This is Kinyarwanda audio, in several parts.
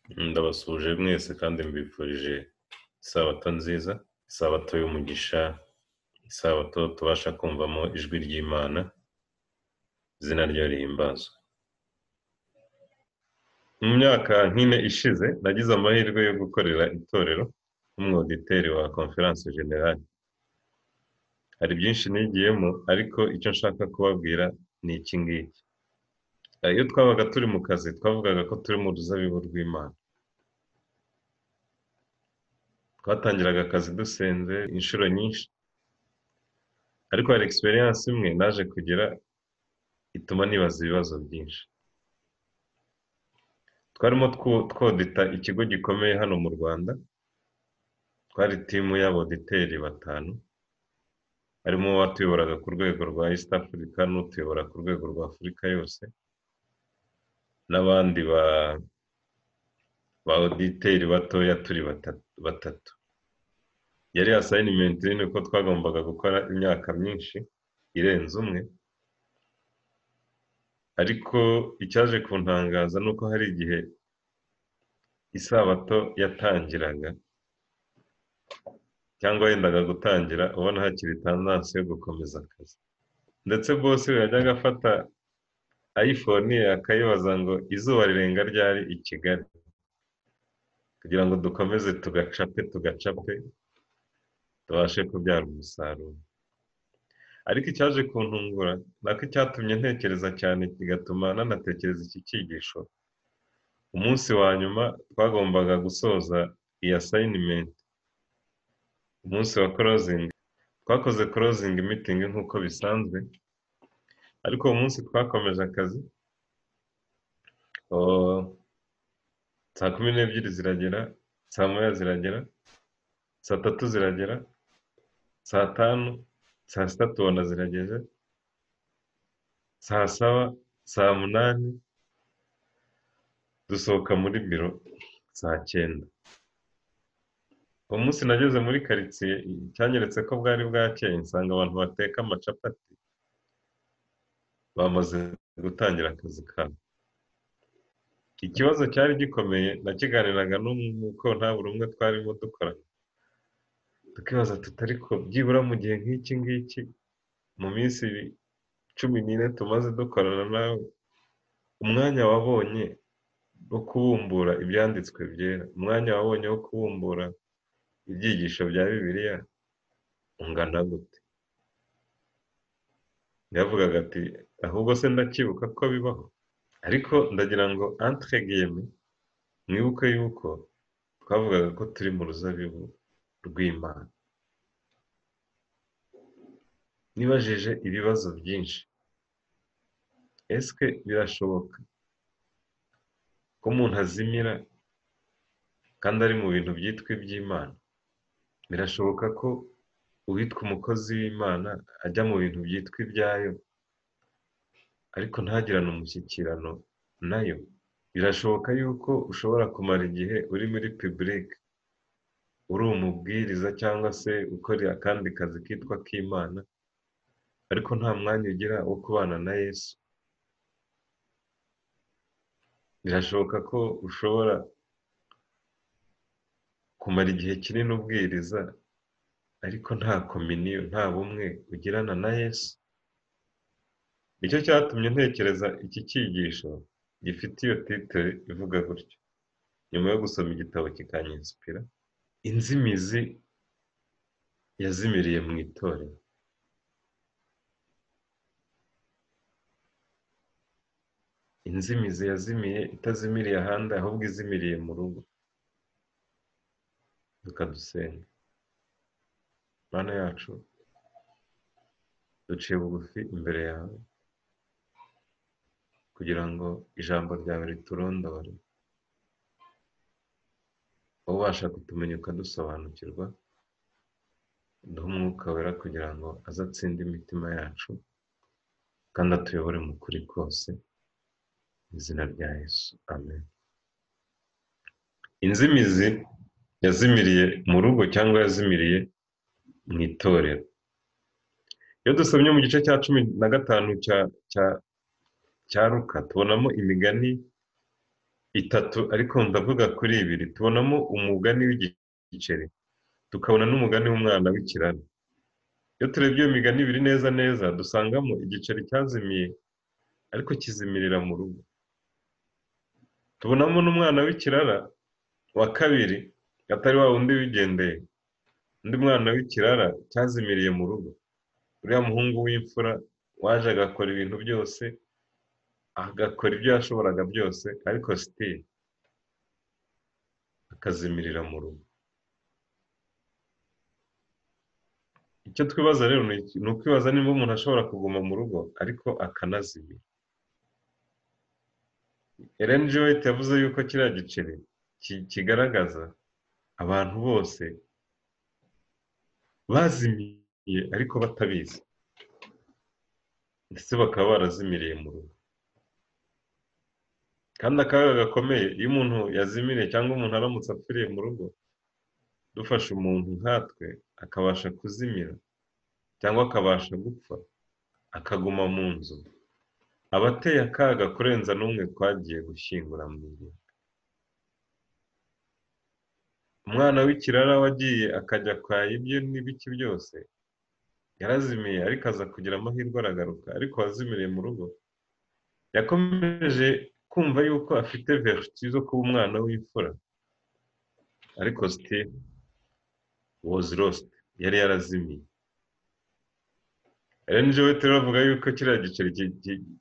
ndabasuhuje mwese kandi mbifurije isabato nziza isabato y'umugisha isabato tubasha kumvamo ijwi ry'imana izina ryo rihimbazwe mu myaka nk'ine ishize nagize amahirwe yo gukorera itorero nk'umwoditeri wa konferanse generale hari byinshi nigiyemo ariko icyo nshaka kubabwira ni iki ngiki iyo twabaga turi mu kazi twavugaga ko turi mu ruzabibu rw'imana twatangiraga akazi dusenze inshuro nyinshi ariko hari egisperiyanse imwe naje kugira ituma nibaza ibibazo byinshi twarimo twodita ikigo gikomeye hano mu rwanda twari timu y'aboditeri batanu harimo uwatuyoboraga ku rwego rwa east africa n'utuyobora ku rwego rwa afurika yose n'abandi ba oditeri batoya turi batatu yari asayinimenti nini ko twagombaga gukora imyaka myinshi irenze umwe ariko icyaje kuntangaza ni uko hari igihe isabato yatangiraga cyangwa yendaga gutangira ubona hakiri tandanse yo gukomeza akazi ndetse bose yajyaga afata ayifoni ye akayibaza ngo izuba rirenga ryari i kigali kugira ngo dukomeze tugacape tugacape tubashe kubyara umusaruro ariko icyaje kuntungura nako icyatumye ntekereza cyane kigatuma nanatekereza iki cyigisho umunsi wa nyuma twagombaga gusoza iyi asayinimenti umunsi wa korozingi twakoze korozingi mitingi nk'uko bisanzwe ariko uwo munsi twakomeje akazi saa kumi n'ebyiri ziragera saa moya ziragera saa tatu ziragera saa tanu saa sita tubona zirageze saa saba saa munani dusohoka muri biro saa cyenda uwo munsi nageze muri karitsiye cyanyeretse ko bwari bwakeye nsanga abantu bateka amacapati bamaze gutangira akazi kabo ikibazo cyari gikomeye nakiganiraga n'uko nta buri umwe twarimo dukorana tukibaza tutari ko byibura mu gihe nk'iki ngiki mu minsi cumi n'ine tumaze dukorana nawe umwanya wabonye wo kubumbura ibyanditswe byera umwanya wabonye wo kubumbura ibyigisho bya bibiliya ungana gute yavugaga ati ahubwo se ndacyibuka ko bibaho ariko ndagira ngo antiregiyeme mwibuke yuko twavugaga ko turi mu ruzabibu rw'imana nibajije ibibazo byinshi eswe birashoboka ko umuntu azimira kandi ari mu bintu byitwa iby'imana birashoboka ko uwitwa umukozi w'imana ajya mu bintu byitwa ibyayo ariko ntagirane umushyikirano nayo birashoboka yuko ushobora kumara igihe uri muri pibulike uri umubwiriza cyangwa se ukora akandi kazi kitwa k'imana ariko nta mwanya ugira wo kubana na yesu birashoboka ko ushobora kumara igihe kinini ubwiriza ariko nta kominiyo nta bumwe ugirana na yesu nicyo cyatumye ntekereza iki cyigisho gifite iyo titire ivuga gutyo nyuma yo gusoma igitabo kikanyinsipira inzimizi yazimiriye mu itorero inzimizi yazimiye itazimiriye ahandi ahubwo izimiriye mu rugo dukadusenga mana yacu duciye bugufi imbere yawe kugira ngo ijambo ryawe riturondore ubasha kutumenya ukadusobanukirwa duha umwuka wera kugira ngo aze atsinde imitima yacu kandi atuyobore mu kuri kose mu izina rya yesu amen inzimizi yazimiriye mu rugo cyangwa yazimiriye mu itorero iyo dusomye mu gice cya cumi na gatanu cya cya cya ruka tubonamo imigani itatu ariko ndavuga kuri ibiri tubonamo umugani w'igiceri tukabona n'umugani w'umwana w'ikirari iyo turebye iyo migani ibiri neza neza dusangamo igiceri cyazimiye ariko kizimirira mu rugo tubonamo n'umwana w'ikirara wa kabiri atari wa wundi wigendeye undi mwana w'ikirara cyazimiriye mu rugo uriya muhungu w'imfura waje agakora ibintu byose agakora ibyo yashoboraga byose ariko sitiri akazimirira mu rugo icyo twibaza rero ni ukwibaza niba umuntu ashobora kuguma mu rugo ariko akanazimira Ellen G. White yavuze yuko kiriya giceri kigaragaza abantu bose bazimiye ariko batabizi ndetse bakaba barazimiriye mu rugo kandi akaga gakomeye iyo umuntu yazimiriye cyangwa umuntu aramutse apfiriye mu rugo dufasha umuntu nkatwe akabasha kuzimira cyangwa akabasha gupfa akaguma mu nzu aba ateye akaga kurenza n'umwe twagiye gushyingura mu iriba umwana w'ikirara wagiye akajya kwaya ibye n'ibiki byose yarazimiye ariko aza kugira amahirwe aragaruka ariko wazimiriye mu rugo yakomeje kumva yuko afite veriti zo kuba umwana w'imfura ariko sitiri wozi rositi yari yarazimiye rero we turavuga yuko kiriya giceri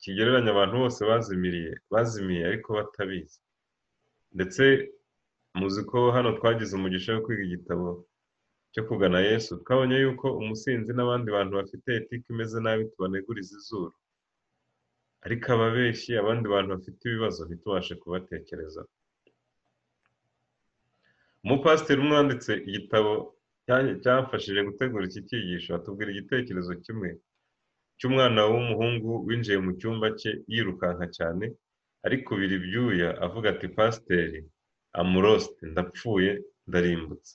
kigereranya abantu bose bazimiriye bazimiye ariko batabizi ndetse muzi ko hano twagize umugisha wo kwiga igitabo cyo kugana yesu twabonye yuko umusinzi n'abandi bantu bafite etike imeze nabi tubaneguriza izuru ariko ababeshyi abandi bantu bafite ibibazo ntitubashe kubatekereza umupasiteri umwe wanditse igitabo cyafashije gutegura iki cyigisho atubwira igitekerezo kimwe cy'umwana w'umuhungu winjiye mu cyumba cye yirukanka cyane arikubira ibyuya avuga ati pasiteri amurosite ndapfuye ndarimbutse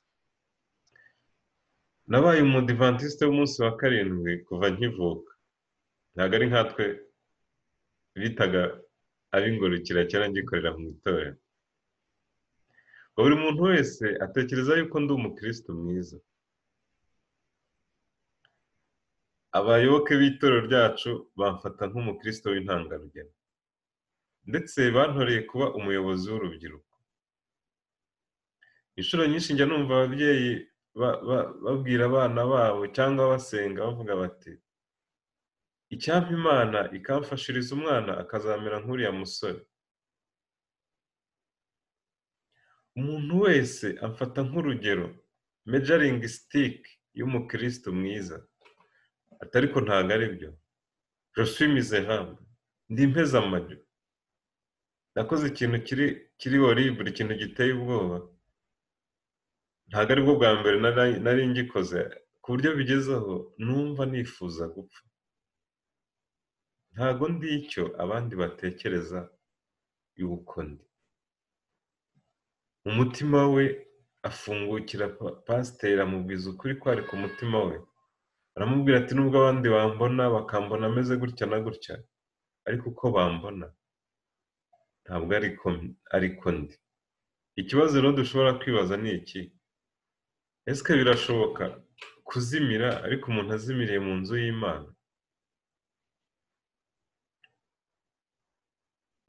nabaye umudivantisite w'umunsi wa karindwi kuva nkivuka ntabwo ari nkatwe bitaga ab'ingurukira kera ngikorera mu itorero buri muntu wese atekereza yuko ndi umukirisitu mwiza abayoboke b'itorero ryacu bamfata nk'umukirisitu w'intangarugero ndetse bantoreye kuba umuyobozi w'urubyiruko inshuro nyinshi njya numva ababyeyi babwira abana babo cyangwa basenga bavuga bati icyampa imana ikamfashiriza umwana akazamera nk'uriya musore umuntu wese amfata nk'urugero mejaringi sitike y'umukirisitu mwiza atari ko ntabwo ari byo josimize hamwe ndi impeze amajyo nakoze ikintu kiri horrible ikintu giteye ubwoba ntabwo aribwo bwa mbere nari ngikoze ku buryo bigezeho numva nifuza gupfa ntabwo ndi icyo abandi batekereza y'uko ndi umutima we afungukira pasiteri amubwiza ukuri kwari ku mutima we aramubwira ati nubwo abandi bambona bakambona ameze gutya na gutya ariko uko bambona ntabwo ariko ndi ikibazo rero dushobora kwibaza ni iki ese birashoboka kuzimira ariko umuntu azimiriye mu nzu y'imana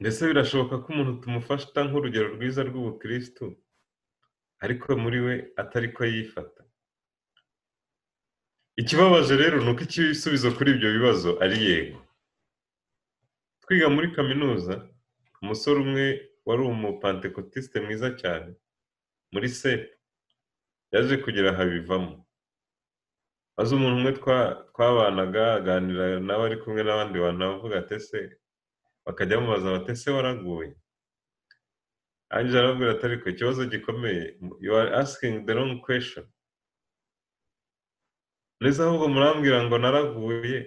mbese birashoboka ko umuntu tumufata nk'urugero rwiza rw'ubukirisitu ariko muri we atari ko yifata ikibabaje rero ni uko igisubizo kuri ibyo bibazo ari yego twiga muri kaminuza umusore umwe wari umupantekotiste mwiza cyane muri sepu yaje kugira habivamo maze umuntu umwe twabanaga aganira nawe ari kumwe n'abandi bantu avuga ati ese bakajya bamubaza bati ese waraguye arangije arababwira ati ariko ikibazo gikomeye you are asking the wrong question neza ahubwo murambwira ngo naraguye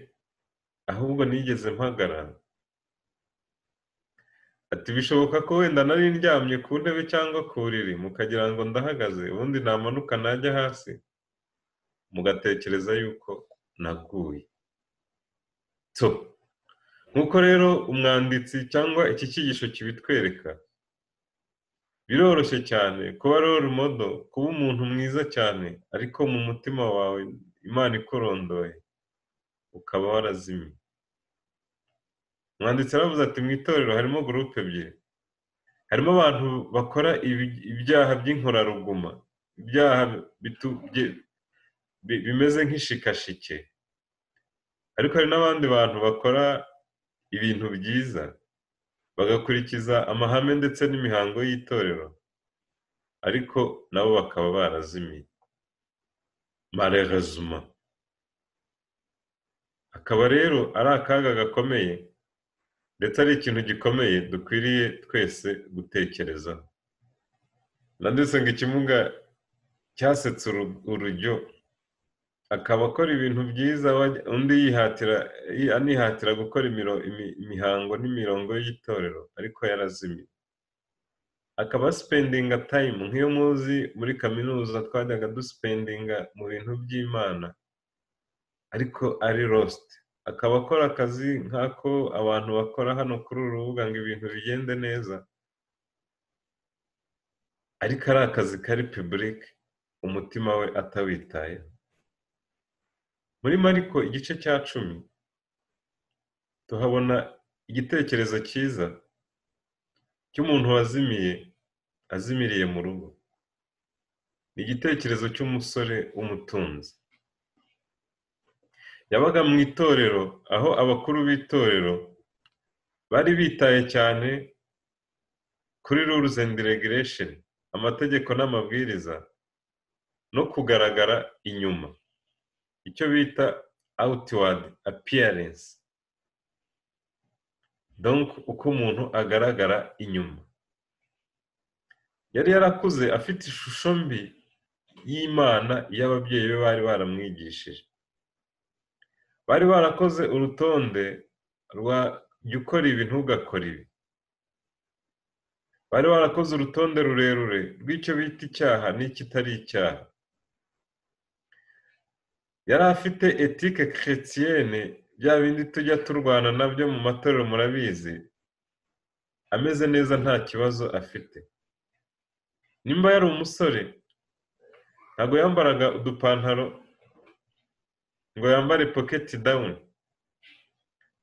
ahubwo nigeze mpagarara ati bishoboka ko wenda nari ndyamye ku ntebe cyangwa ku buriri mukagira ngo ndahagaze ubundi namanuka najya hasi mugatekereza yuko naguye nk'uko rero umwanditsi cyangwa iki cyigisho kibitwereka biroroshye cyane kuba role modo kuba umuntu mwiza cyane ariko mu mutima wawe imana ikurondoye ukaba warazimiye umwanditsi aravuze ati mu itorero harimo gurupe ebyiri harimo abantu bakora ibi- ibyaha by'inkoraruguma ibyaha bitu- bye- bi- bimeze nk'ishikashike ariko hari n'abandi bantu bakora ibintu byiza bagakurikiza amahame ndetse n'imihango y'itorero ariko nabo bakaba barazimiye marerezuma akaba rero ari akaga gakomeye ndetse ari ikintu gikomeye dukwiriye twese gutekerezaho nanditse ngo ikimuga cyasetse uru- urujyo akaba akora ibintu byiza wajya- undi yihatira yi- anihatira gukora imiro- imi- imihango n'imirongo y'itorero ariko yarazimiye akaba spendinga time nk'iyo muzi muri kaminuza twajyaga duspendinga mu bintu by'imana ariko ari lost akaba akora akazi nk'ako abantu bakora hano kuri uru rubuga ngo ibintu bigende neza ariko ari akazi kari public umutima we atawitaye muri mariko igice cya cumi tuhabona igitekerezo cyiza cy'umuntu wazimiye azimiriye mu rugo ni igitekerezo cy'umusore w'umutunzi yabaga mu itorero aho abakuru b'itorero bari bitaye cyane kuri rules and regulation amategeko n'amabwiriza no kugaragara inyuma icyo bita outward appearance donc uko umuntu agaragara inyuma yari yarakuze afite ishusho mbi y'imana y'ababyeyi be bari baramwigishije bari barakoze urutonde rwa jya ukora ibi ntugakore ibi bari barakoze urutonde rurerure rw'icyo bita icyaha n'ikitari icyaha yari afite etike chrétienne bya bindi tujya turwana nabyo mu matorero murabizi ameze neza nta kibazo afite nimba yari umusore ntabwo yambaraga udupantaro ngo yambare pocket down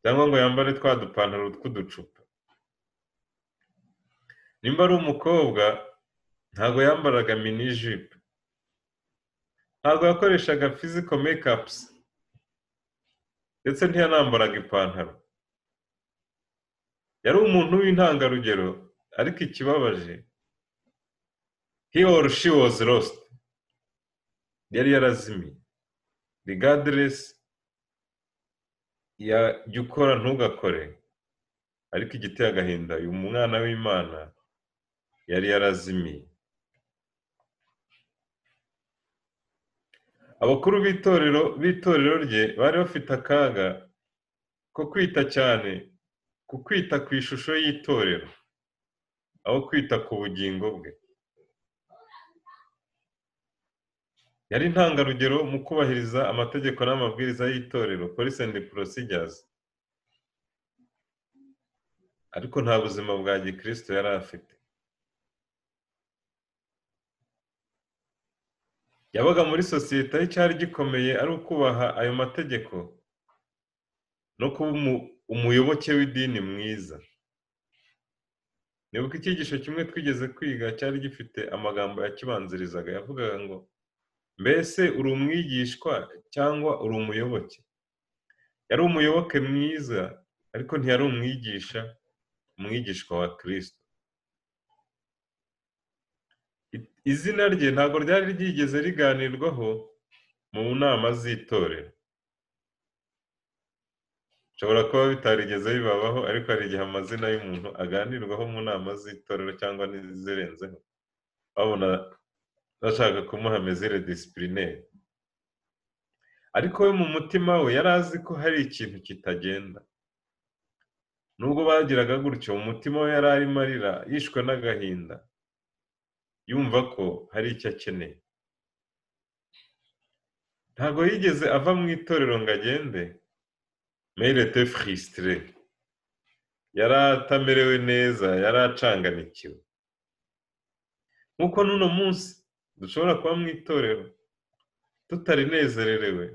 cyangwa ngo yambare twa dupantaro tw'uducupa nimba ari umukobwa ntabwo yambaraga mini jipe ntabwo yakoreshaga physical makeups ndetse ntiyanambaraga ipantaro yari umuntu w'intangarugero ariko ikibabaje he or she was lost yari yarazimiye regardless ya jya ukora ntugakore ariko igiteye agahinda uyu mwana w'imana yari yarazimiye abakuru b'itorero b'itorero rye bari bafite akaga ko kwita cyane ku kwita ku ishusho y'itorero aho kwita ku bugingo bwe yari intangarugero mu kubahiriza amategeko n'amabwiriza y'itorero police and procedures ariko nta buzima bwa gikristo yari afite yabaga muri sosiyete aho icyari gikomeye ari ukubaha ayo mategeko no kuba umu- umuyoboke w'idini mwiza nibuka icyigisho kimwe twigeze kwiga cyari gifite amagambo yakibanzirizaga yavugaga ngo mbese uri umwigishwa cyangwa uri umuyoboke yari umuyoboke mwiza ariko ntiyari umwigisha umwigishwa wa kirisito I- izina rye ntabwo ryari ryigeze riganirwaho mu nama z'itorero bishobora kuba bitarigeze bibabaho ariko hari igihe amazina y'umuntu aganirwaho mu nama z'itorero cyangwa n'izirenzeho babona bashaka kumuha mezire disipurine ariko we mu mutima we yari azi ko hari ikintu kitagenda nubwo bagiraga gutyo mu mutima we yari arimo arira yishwe n'agahinda yumva ko hari icyo akeneye ntabwo yigeze ava mu itorero ngo agende merete fristire yari atamerewe neza yari acanganikiwe nk'uko n'uno munsi dushobora kuba mu itorero tutarinezererewe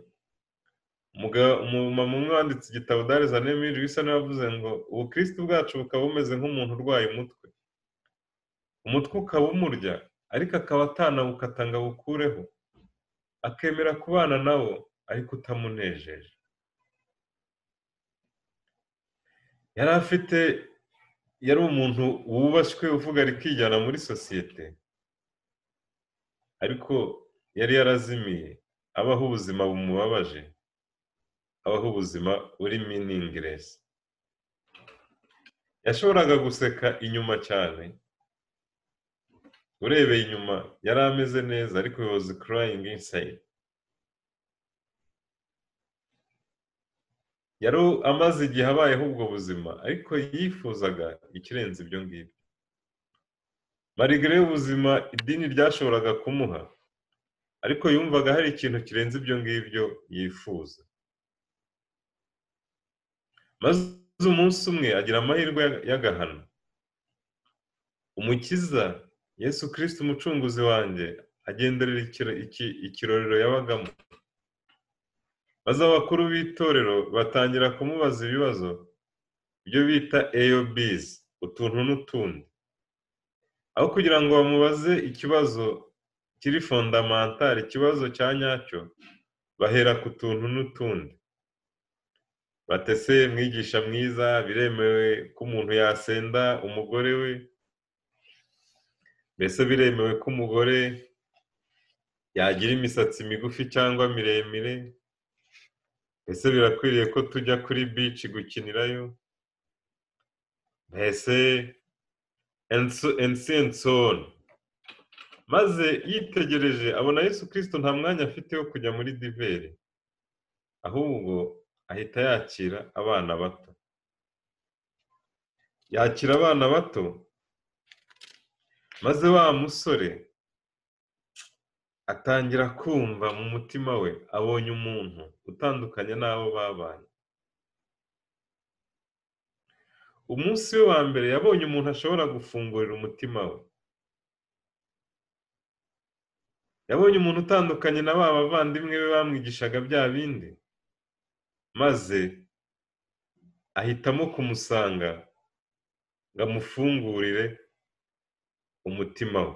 umumama umwe wanditse igitabo darizaniyemiri bisa n'abavuze ngo ubukristo bwacu bukaba bumeze nk'umuntu urwaye umutwe umutwe ukaba umurya ariko akaba atanawukata ngo awukureho akemera kubana nawo ariko utamunejeje yari afite yari umuntu wubashywe uvuga ari kwigana muri sosiyete ariko yari yarazimiye abaho ubuzima bumubabaje abaho ubuzima buri miningiresi yashoboraga guseka inyuma cyane urebeye inyuma yari ameze neza ariko yoza kurayingi insayidi yari amaze igihe abayeho ubwo buzima ariko yifuzaga ikirenze ibyo ngibyo marigare y'ubuzima idini ryashoboraga kumuha ariko yumvaga hari ikintu kirenze ibyo ngibyo yifuza maze umunsi umwe agira amahirwe y'agahano umukiza yesu kirisiti umucunguzi wanjye agenderera ikirorero yabagamo maze abakuru b'itorero batangira kumubaza ibibazo ibyo bita eyobizi utuntu n'utundi aho kugira ngo bamubaze ikibazo kiri fondamantari ikibazo cya nyacyo bahera ku tuntu n'utundi batese mwigisha mwiza biremewe ko umuntu yasenda umugore we mbese biremewe ko umugore yagira imisatsi migufi cyangwa miremire mbese birakwiriye ko tujya kuri bici gukinirayo mbese ensiyensoni maze yitegereje abona yesu kirisito nta mwanya afite wo kujya muri diveri ahubwo ahita yakira abana bato yakira abana bato maze wa musore atangira kumva mu mutima we abonye umuntu utandukanye n'abo babanye umunsi we wa mbere yabonye umuntu ashobora gufungurira umutima we yabonye umuntu utandukanye na ba bavandimwe be bamwigishaga bya bindi maze ahitamo kumusanga ngo amufungurire umutima we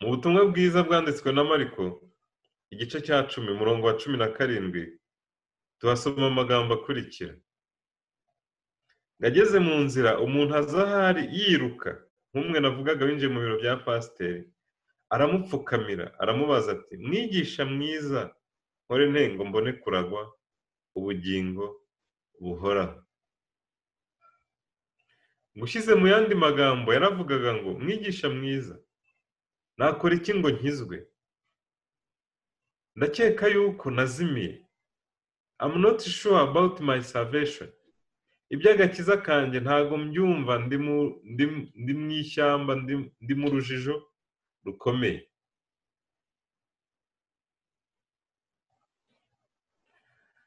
mu butumwa bwiza bwanditswe na mariko igice cya cumi umurongo wa cumi na karindwi tuhasoma amagambo akurikira ngageze mu nzira umuntu aza ahari yiruka nk'umwe navugaga winjiye mu biro bya pasiteri aramupfukamira aramubaza ati mwigisha mwiza nkore ntengo mbone kuragwa ubugingo buhoraho gushyize mu yandi magambo yaravugaga ngo mwigisha mwiza nakora iki ngo nkizwe ndakeka yuko nazimiye I'm not sure about my salvation iby'agakiza kanjye ntabwo mbyumva ndi mu ishyamba ndi mu rujijo rukomeye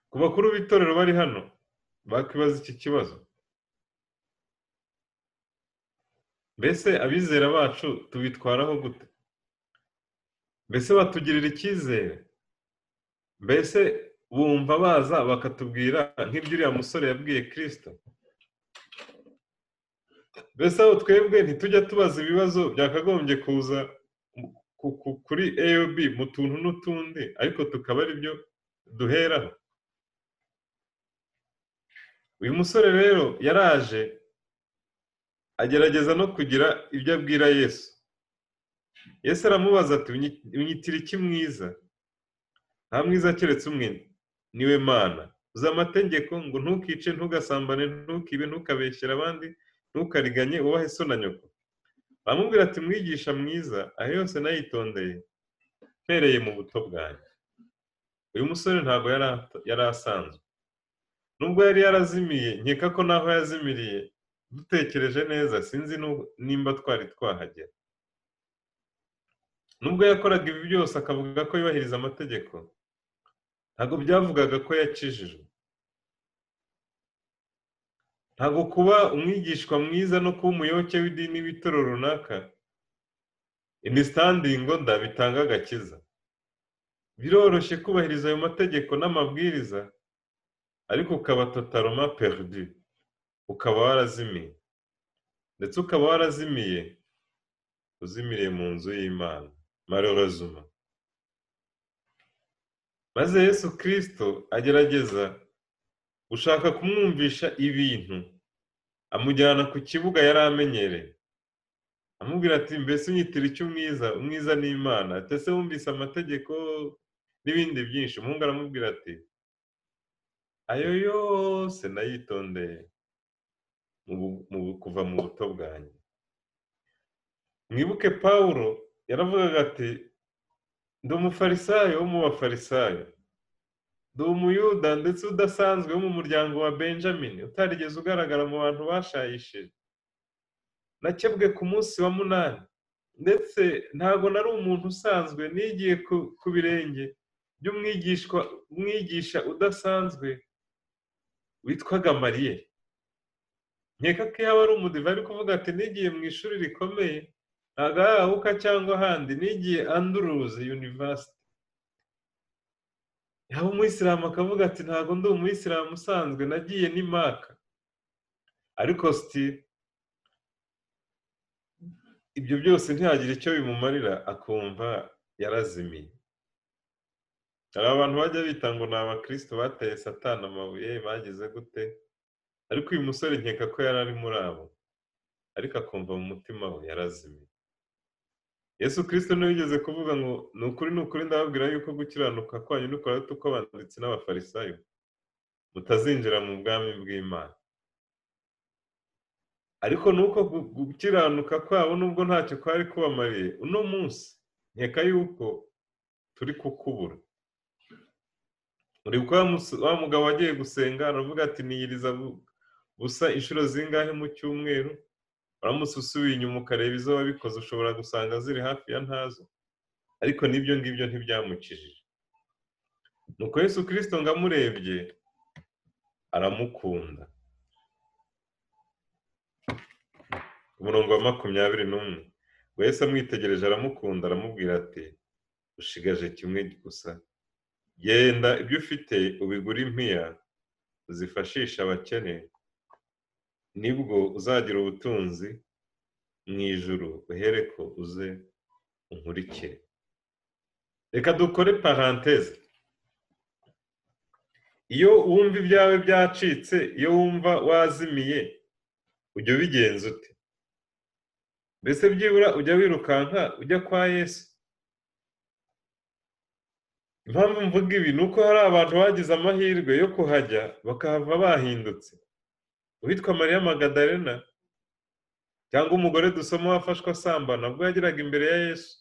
ku bakuru b'itorero bari hano bakwibaza iki kibazo mbese abizera bacu tubitwaraho gute mbese batugirira icyizere mbese bumva baza bakatubwira nk'ibyo uriya musore yabwiye kirisito mbese aho twebwe ntitujya tubaza ibibazo byakagombye kuza kuri aob mu tuntu n'utundi ariko tukaba ari byo duheraho uyu musore rero yaraje agerageza no kugira ibyo abwira yesu yesu aramubaza ati unyitira iki mwiza nta mwiza keretse umwe niwe mana uzi amategeko ngo ntukice ntugasambane ntukibe ntukabeshyere abandi ntukariganye ubahe so na nyoko baramubwira ati mwigisha mwiza aho yose nayitondeye mpereye mu buto bwanjye uyu musore ntabwo yari asanzwe nubwo yari yarazimiye nkeka ko naho yazimiriye dutekereje neza sinzi nimba twari twahagera nubwo yakoraga ibi byose akavuga ko yubahiriza amategeko ntabwo byavugaga ko yakijijwe ntabwo kuba umwigishwa mwiza no kuba umuyoboke w'idini w'itoro runaka imisitandingo ndabitanga agakiza biroroshye kubahiriza ayo mategeko n'amabwiriza ariko ukaba totaloma perdi ukaba warazimiye ndetse ukaba warazimiye uzimiriye mu nzu y'imana marorozuma maze yesu kirisito agerageza gushaka kumwumvisha ibintu amujyana ku kibuga yari amenyereye amubwira ati mbese unyitira icyo umwiza umwiza ni imana ndetse wumvise amategeko n'ibindi byinshi umuhungu aramubwira ati ayo yose nayitondeye kuva mu buto bwanjye mwibuke paul yaravugaga ati ndi umufarisayo wo mu bafarisayo ndi umuyuda ndetse udasanzwe wo mu muryango wa benjamin utarigeze ugaragara mu bantu bashayishije nakebwe ku munsi wa munani ndetse ntabwo nari umuntu usanzwe nigiye ku birenge by'umwigishwa umwigisha udasanzwe witwaga mariye nkeka ko iyo aba ari umudiva ari kuvuga ati nigiye mu ishuri rikomeye agahuka cyangwa ahandi nigiye anduruzi yunivasiti yaba umuyisilamu akavuga ati ntabwo ndi umuyisilamu usanzwe nagiye ni maka ariko sitire ibyo byose ntihagire icyo bimumarira akumva yarazimiye hari abantu bajya bita ngo ni abakristo bateye satana amabuye bagize gute ariko uyu musore nkeka ko yari ari muri abo ariko akumva mu mutima we yarazimiye yesu kirisito niwe wigeze kuvuga ngo ni ukuri ni ukuri ndababwira yuko gukiranuka kwanyu ni kurahita uko banditse n'abafarisayo mutazinjira mu bwami bw'imana ariko nuko gukiranuka kwabo nubwo ntacyo kwari kubamariye uno munsi nkeka yuko turi kukubura uri wa mugabo wagiye gusenga aravuga ati niyiriza busa inshuro zingahe mu cyumweru uramutse usubiye inyuma ukareba izo wabikoze ushobora gusanga ziri hafi ya ntazo ariko n'ibyo ngibyo ntibyamukijije nuko Yesu kirisito ngo amurebye aramukunda umurongo wa makumyabiri n'umwe ngo Yesu amwitegereje aramukunda aramubwira ati ushigaje kimwe gusa genda ibyo ufite ubigura impiya uzifashisha abakene nibwo uzagira ubutunzi mu ijuru uhere ko uze unkurikire reka dukore paranteze iyo wumva ibyawe byacitse iyo wumva wazimiye ujya ubigenza ute mbese byibura ujya wirukanka ujya kwa yesu impamvu mvuga ibi ni uko hari abantu bagize amahirwe yo kuhajya bakahava bahindutse uwitwa mariya magadarena cyangwa umugore dusoma wafashwe asambana ubwo yageraga imbere ya yesu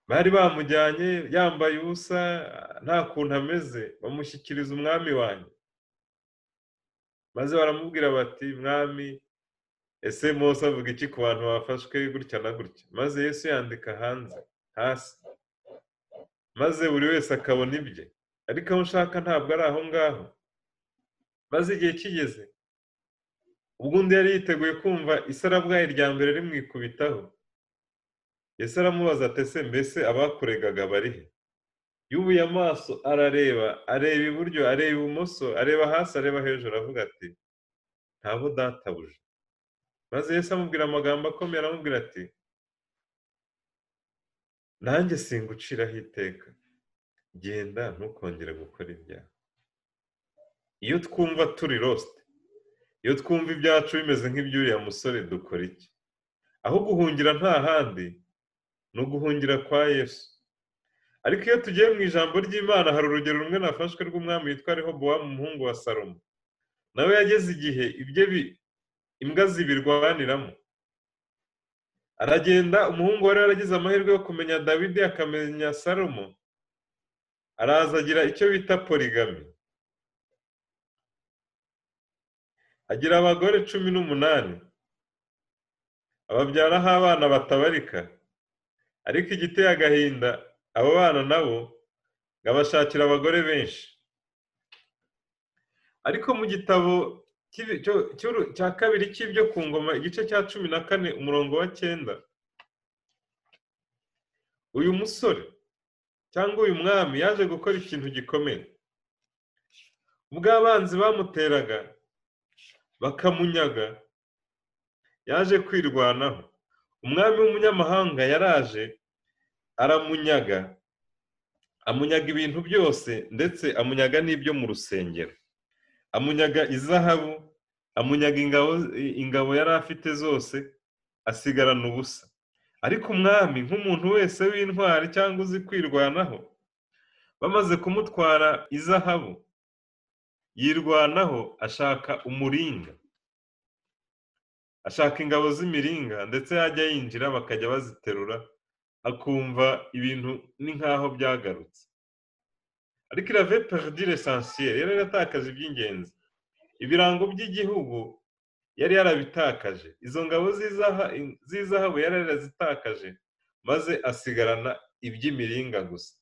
bari bamujyanye yambaye ubusa nta kuntu ameze bamushyikiriza umwami wanjye maze baramubwira bati mwami ese mose avuga iki ku bantu bafashwe gutya na gutya maze yesu yandika hanze hasi maze buri wese akabona ibye ariko aho ushaka ntabwo ari aho ngaho maze igihe kigeze ubwo undi yari yiteguye kumva isarabwayi rya mbere rimwikubitaho Yesu aramubaza atese mbese abakuregaga barihe yubuye amaso arareba areba iburyo areba ibumoso areba hasi areba hejuru avuga ati ntabo databuje maze Yesu amubwira amagambo akomeye aramubwira ati nanjye singuciraho iteka genda ntukongere gukora ibyaha iyo twumva turi losite iyo twumva ibyacu bimeze nk'iby'uriya musore dukora iki aho guhungira nta handi ni uguhungira kwa yesu ariko iyo tugiye mu ijambo ry'imana hari urugero rumwe nafashwe rw'umwami witwa rehobowamu umuhungu wa salomo nawe yageze igihe ibye imbwa zibirwaniramo aragenda umuhungu wari yaragize amahirwe yo kumenya davide akamenya salomo araza agira icyo bita porigami agira abagore cumi n'umunani ababyaraho abana batabarika ariko igiteye agahinda abo bana nabo ngo abashakira abagore benshi ariko mu gitabo cy'ibi- cyo- cy'uru- cya kabiri cy'ibyo ku ngoma igice cya cumi na kane umurongo wa cyenda uyu musore cyangwa uyu mwami yaje gukora ikintu gikomeye ubwo abanzi bamuteraga bakamunyaga yaje kwirwanaho umwami w'umunyamahanga yaraje aramunyaga amunyaga ibintu byose ndetse amunyaga n'ibyo mu rusengero amunyaga izahabu amunyaga ingabo ingabo yari afite zose asigarana ubusa ariko umwami nk'umuntu wese w'intwari cyangwa uzi kwirwanaho bamaze kumutwara izahabu yirwanaho ashaka umuringa ashaka ingabo z'imiringa ndetse yajya yinjira bakajya baziterura akumva ibintu ni nk'aho byagarutse ariko irave perdi l'essentiel yari yaratakaje iby'ingenzi ibirango by'igihugu yari yarabitakaje izo ngabo z'izaha- z'izahabu yari yarazitakaje maze asigarana iby'imiringa gusa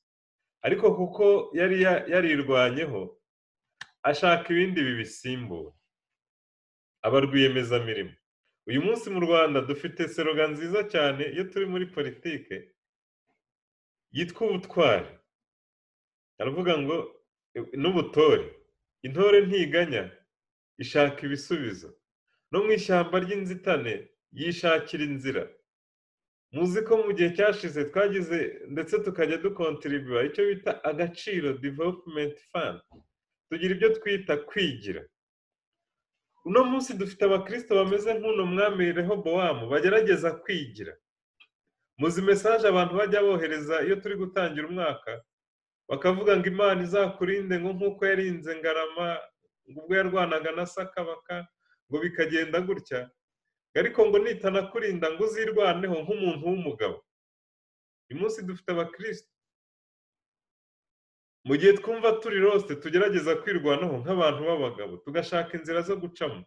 ariko kuko yari ya- yarirwanyeho ashaka ibindi bibisimbura aba rwiyemezamirimo uyu munsi mu rwanda dufite seroga nziza cyane iyo turi muri politike yitwa ubutwari aravuga ngo "E- n'ubutore intore ntiganya ishaka ibisubizo no mu ishyamba ry'inzitane yishakira inzira muzi ko mu gihe cyashize twagize ndetse tukajya dukontiribiwa icyo bita agaciro development fund tugira ibyo twita kwigira uno munsi dufite abakristo bameze nk'uno mwami rehobowamu bagerageza kwigira muzi mesaje abantu bajya bohereza iyo turi gutangira umwaka bakavuga ngo imana izakurinde ngo nk'uko yarinze ngarama ngo ubwo yarwanaga na sakabaka ngo bikagenda gutya ariko ngo nitanakurinda ngo uzirwaneho nk'umuntu w'umugabo uyu munsi dufite abakristo mu gihe twumva turi rosite tugerageza kwirwanaho nk'abantu b'abagabo tugashaka inzira zo gucamo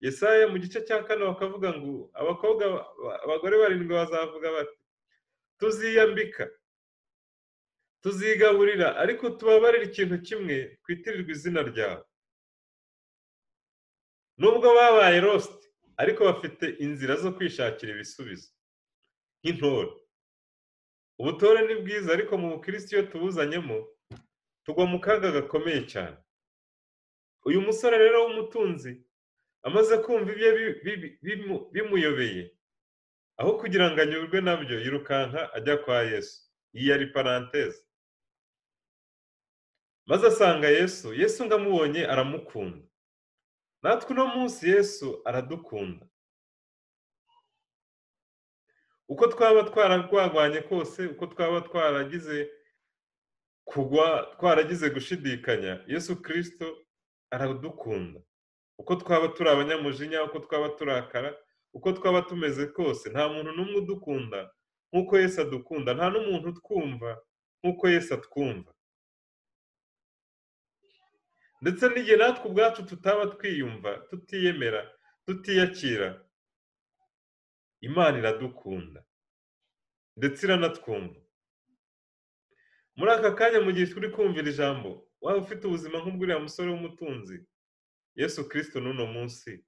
yesaya mu gice cya kane bakavuga ngo abakobwa abagore barindwi bazavuga bati tuziyambika tuzigaburira ariko tubabarire ikintu kimwe twitirirwa izina ryawe nubwo babaye rosite ariko bafite inzira zo kwishakira ibisubizo nk'intore ubutore ni bwiza ariko mu bukirisitu iyo tubuzanyemo tugwa mu kaga gakomeye cyane uyu musore rero w'umutunzi amaze kumva ibyo bi- bi- bimu- bimuyobeye aho kugira ngo anyurwe nabyo yirukanka ajya kwa yesu iyi yari paranteze maze asanga yesu yesu ngo amubonye aramukunda natwe uno munsi yesu aradukunda uko twaba twararwagwanye kose uko twaba twaragize kugwa twaragize gushidikanya yesu kirisito aradukunda uko twaba turi abanyamujinya uko twaba turakara uko twaba tumeze kose nta muntu n'umwe udukunda nk'uko yesu adukunda nta n'umuntu utwumva nk'uko yesu atwumva ndetse n'igihe natwe ubwacu tutaba twiyumva tutiyemera tutiyakira imana iradukunda ndetse iranatwumva muri aka kanya mu gihe turi kumvira ijambo waba ufite ubuzima nk'ubw'uriya musore w'umutunzi yesu kirisito n'uno munsi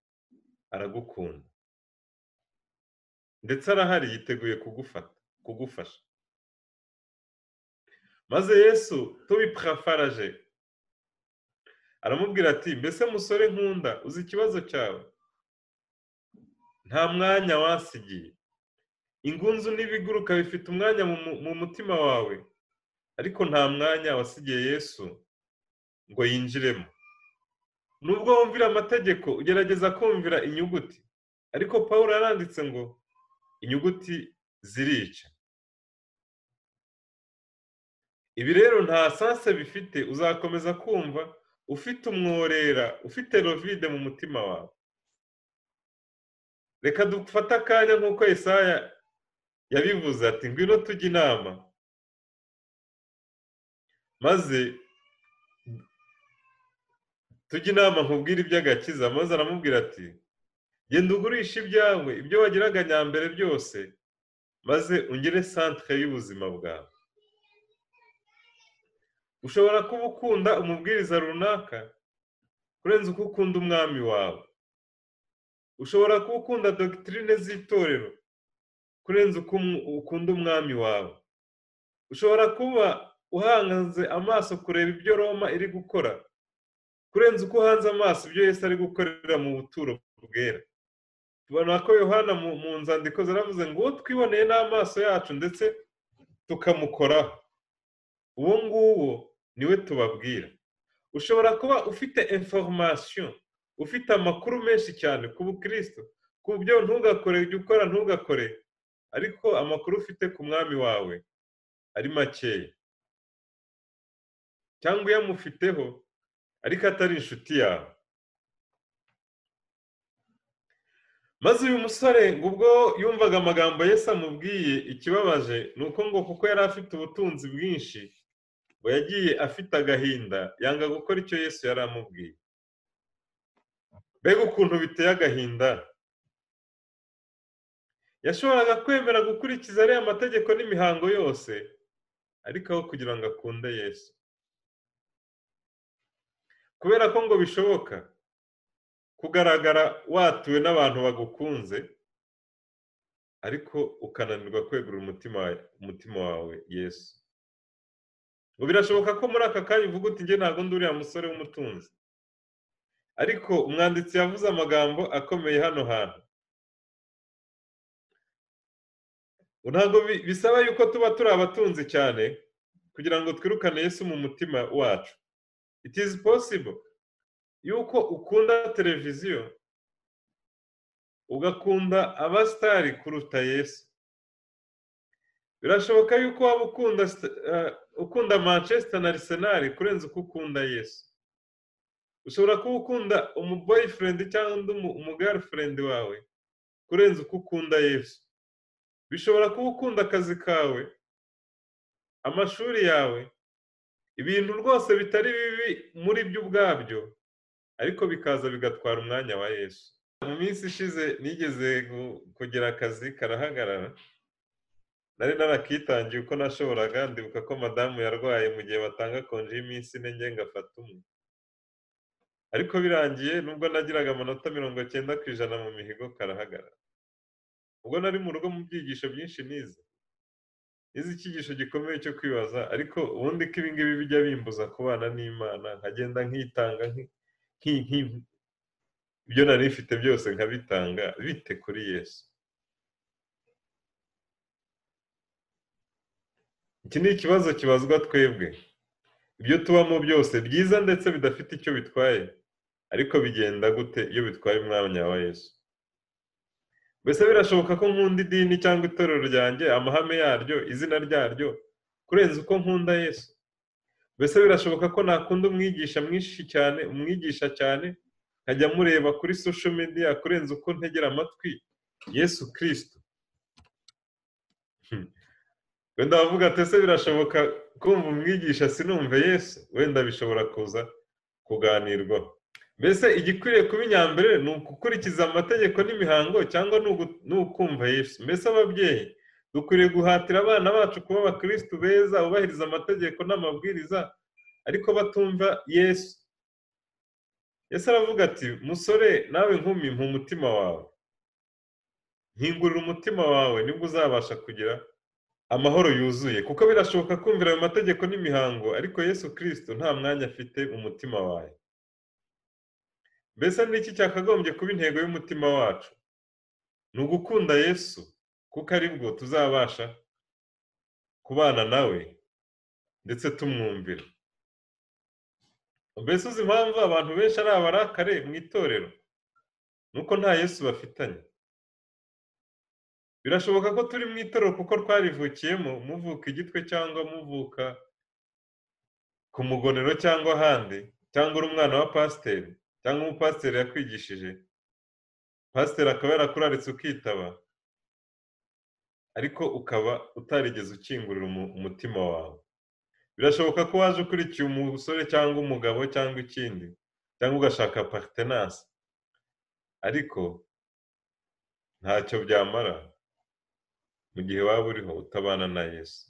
aragukunda ndetse arahari yiteguye kugufata kugufasha maze yesu tubipurafaraje aramubwira ati mbese musore nkunda uzi ikibazo cyawe nta mwanya wasigiye ingunzu n'ibiguruka bifite umwanya mu mu- mu mutima wawe ariko nta mwanya wasigiye yesu ngo yinjiremo nubwo wumvira amategeko ugerageza kumvira inyuguti ariko paul yaranditse ngo inyuguti zirica ibi rero nta sanse bifite uzakomeza kumva ufite umworera ufite rovide mu mutima wawe reka dufate akanya nk'uko Yesaya yabivuze ati ngwino tujye inama maze tujye inama nkubwire iby'agakiza maze aramubwira ati genda ugurishe ibyawe ibyo wagiraga nyambere byose maze ungire centre y'ubuzima bwawe ushobora kuba ukunda umubwiriza runaka kurenza uko ukunda umwami wawe ushobora kuba ukunda dogitirine z'itorero kurenza uko ukunda umwami wawe ushobora kuba uhanze amaso kureba ibyo roma iri gukora kurenza uko uhanze amaso ibyo yesi ari gukorera mu buturo bwera tubona ko yohana mu nzandiko zaravuze ngo uwo twiboneye n'amaso yacu ndetse tukamukoraho uwo nguwo niwe tubabwira ushobora kuba ufite information ufite amakuru menshi cyane ku bukristo ku byo ntugakore ujya ukora ntugakore ariko amakuru ufite ku mwami wawe ari makeya cyangwa uyamufiteho ariko atari inshuti yawe maze uyu musore ngo ubwo yumvaga amagambo yesi amubwiye ikibabaje ni uko ngo kuko yari afite ubutunzi bwinshi ngo yagiye afite agahinda yanga gukora icyo yesu yari amubwiye mbega ukuntu biteye agahinda yashoboraga kwemera gukurikiza ariya mategeko n'imihango yose ariko aho kugira ngo akunde yesu kubera ko ngo bishoboka kugaragara watuwe n'abantu bagukunze ariko ukananirwa kwegura umutima wawe yesu ngo birashoboka ko muri aka kanya uvuga uti njye ntabwo ndi uriya musore w'umutunzi ariko umwanditsi yavuze amagambo akomeye hano hantu ntabwo bisaba yuko tuba turi abatunzi cyane kugira ngo twirukane Yesu mu mutima wacu it is possible yuko ukunda televiziyo ugakunda abasitari kuruta Yesu birashoboka yuko waba ukunda ukunda manchester na arisenali kurenza uko ukunda yesu ushobora kuba ukunda umuboyifurendi cyangwa umugarufurendi wawe kurenza uko ukunda yesu bishobora kuba ukunda akazi kawe amashuri yawe ibintu rwose bitari bibi muri byo ubwabyo ariko bikaza bigatwara umwanya wa yesu mu minsi ishize nigeze kugira akazi karahagarara nari narakitangiye uko nashoboraga ndibuka ko madamu yarwaye mu gihe batanga konji y'iminsi ine nge ngafata umwe ariko birangiye nubwo nagiraga amanota mirongo cyenda ku ijana mu mihigo karahagarara ubwo nari mu rugo mu byigisho byinshi nize nize icyigisho gikomeye cyo kwibaza ariko ubundi ko ibingibi bijya bimbuza kubana n'imana nkagenda nkitanga ibyo nari mfite byose nkabitanga bite kuri yesu iki ni ikibazo kibazwa twebwe ibyo tubamo byose byiza ndetse bidafite icyo bitwaye ariko bigenda gute iyo bitwaye umwanya wa yesu mbese birashoboka ko nkunda idini cyangwa itorero ryanjye amahame yaryo izina ryaryo kurenza uko nkunda yesu mbese birashoboka ko nakunda umwigisha mwinshi cyane umwigisha cyane nkajya mureba kuri sosho media kurenza uko ntegera amatwi yesu kirisito wenda wavuga ati ese birashoboka kumva umwigisha sinumve yesu wenda bishobora kuza kuganirwaho mbese igikwiriye kuba inyambere ni ugukurikiza amategeko n'imihango cyangwa ni ukumva yesu mbese ababyeyi dukwiriye guhatira abana bacu kuba abakirisitu beza bubahiriza amategeko n'amabwiriza ariko batumva yesu yesu aravuga ati musore nawe nkumi mpa umutima wawe nkingurira umutima wawe nibwo uzabasha kugira amahoro yuzuye kuko birashoboka kumvira ayo mategeko n'imihango ariko yesu kirisito nta mwanya afite umutima wawe mbese n'iki cyakagombye kuba intego y'umutima wacu ni ugukunda yesu kuko aribwo tuzabasha kubana nawe ndetse tumwumvira mbese uzi impamvu abantu benshi ari abarakare mu itorero ni uko nta yesu bafitanye birashoboka ko turi mu itorero kuko twarivukiyemo muvuka igitwe cyangwa muvuka ku mugonero cyangwa ahandi cyangwa uri umwana wa pasiteri cyangwa umupasiteri yakwigishije pasiteri akaba yarakuraritse ukitaba ariko ukaba utarigeze ukingurira umutima wawe birashoboka ko waje ukurikiye umusore cyangwa umugabo cyangwa ikindi cyangwa ugashaka paritenanse ariko ntacyo byamara mu gihe waba uriho utabana na yesu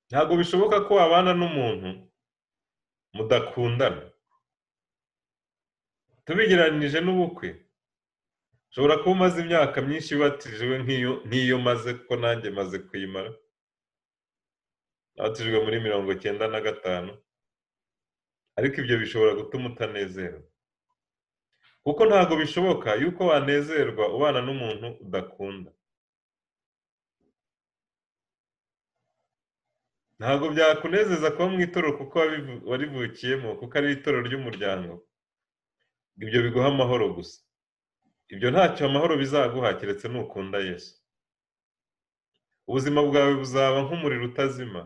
ntabwo bishoboka ko wabana n'umuntu mudakundana tubigereranije n'ubukwe ushobora kuba umaze imyaka myinshi batijwe nk'iyo maze kuko nanjye maze kuyimara batijwe muri mirongo icyenda na gatanu ariko ibyo bishobora gutuma utanezerwa kuko ntabwo bishoboka yuko wanezerwa ubana n'umuntu udakunda ntabwo byakunezeza kuba mu itorero kuko warivukiyemo kuko ari itorero ry'umuryango ibyo biguha amahoro gusa ibyo ntacyo amahoro bizaguha keretse nukunda yesu ubuzima bwawe buzaba nk'umuriro utazima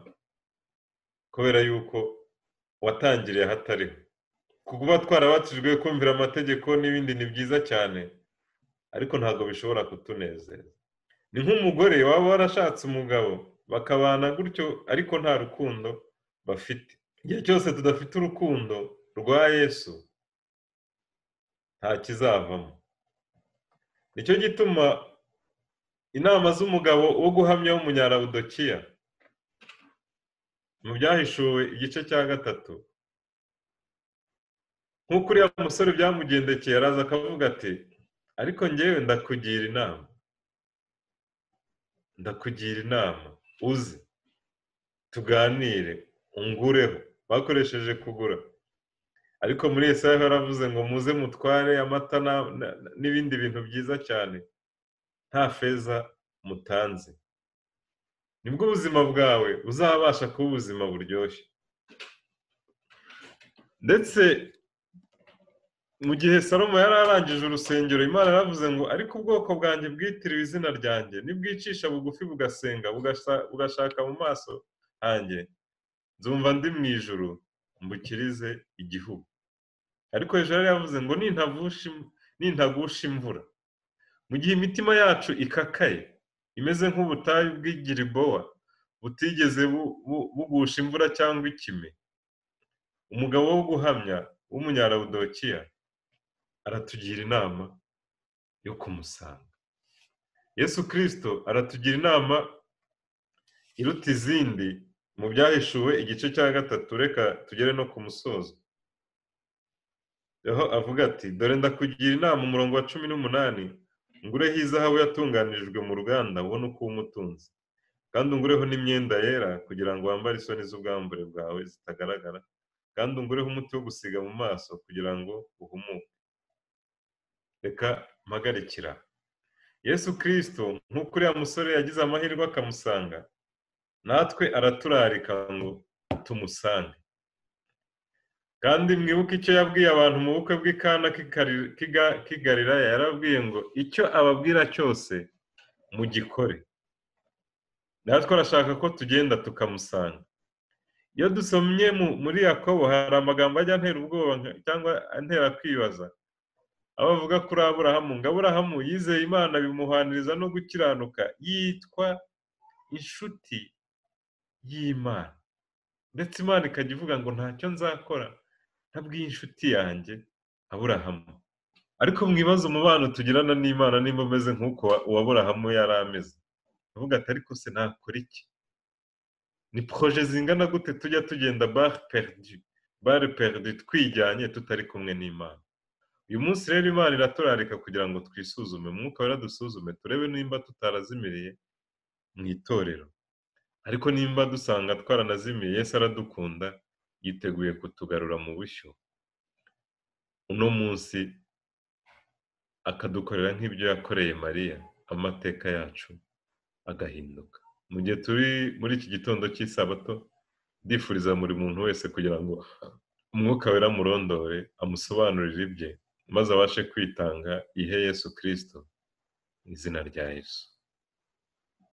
kubera yuko watangiriye ahatariho kuba twarabatijwe kumvira amategeko n'ibindi ni byiza cyane ariko ntabwo bishobora kutunezeza ni nk'umugore waba warashatse umugabo bakabana gutyo ariko nta rukundo bafite igihe cyose tudafite urukundo rwa yesu nta kizavamo nicyo gituma inama z'umugabo wo guhamya w'umunyarabudokiya mu byahishuwe igice cya gatatu nk'uko uriya musore byamugendekeye araza akavuga ati ariko ngewe ndakugira inama ndakugira inama uze tuganire ungureho bakoresheje kugura ariko muri esayi baravuze ngo muze mutware amata n'ibindi bintu byiza cyane nta feza mutanze nibwo ubuzima bwawe uzabasha kuba ubuzima buryoshye ndetse mu gihe salomo yari arangije urusengero imana yaravuze ngo ariko ubwoko bwanjye bwitiriwe izina ryanjye nibwicisha bugufi bugasenga bugashaka mu maso hanjye nzumva ndi mu ijuru mbukirize igihugu ariko hejuru yari yavuze ngo nintagusha imvura mu gihe imitima yacu ikakaye imeze nk'ubutayu bw'igiribowa butigeze bugusha imvura cyangwa ikime umugabo wo guhamya w'umunyarabudokiya aratugira inama yo kumusanga yesu kirisito aratugira inama iruta izindi mu byahishuwe igice cya gatatu reka tugere no ku musozo aho avuga ati dore ndakugira inama umurongo wa cumi n'umunani ngureho izahabu yatunganirijwe mu ruganda ubone uko umutunzi kandi ungureho n'imyenda yera kugira ngo wambare isoni z'ubwambure bwawe zitagaragara kandi ungureho umuti wo gusiga mu maso kugira ngo uhumuke reka mpagarikira yesu kirisito nk'uko uriya musore yagize amahirwe akamusanga natwe araturarika ngo tumusange kandi mwibuke icyo yabwiye abantu mu bukwe bw'ikana k'igariraya yarabwiye ngo icyo ababwira cyose mugikore natwe arashaka ko tugenda tukamusanga iyo dusomye muri yakobo hari amagambo ajya antera ubwoba cyangwa antera kwibaza aho bavuga kuri aburahamu ngo aburahamu yizeye imana bimuhaniriza no gukiranuka yitwa inshuti y'imana ndetse imana ikajya ivuga ngo ntacyo nzakora ntabw'inshuti yanjye aburahamu ariko mwibaze umubano tugirana n'imana nimba umeze nk'uko uwaburahamu yari ameze avuga ati ariko se nakora iki ni poroje zingana gute tujya tugenda bare perdi twijyanye tutari kumwe n'imana uyu munsi rero imana iraturarika kugira ngo twisuzume umwuka weradusuzume turebe nimba tutarazimiriye mu itorero ariko nimba dusanga twaranazimiye Yesu aradukunda yiteguye kutugarura mu bushyo uno munsi akadukorera nk'ibyo yakoreye mariya amateka yacu agahinduka mu gihe turi muri iki gitondo cy'isabato ndifuriza buri muntu wese kugira ngo umwuka wera amurondore amusobanurire ibye maze abashe kwitanga ihe Yesu kirisito mu izina rya Yesu.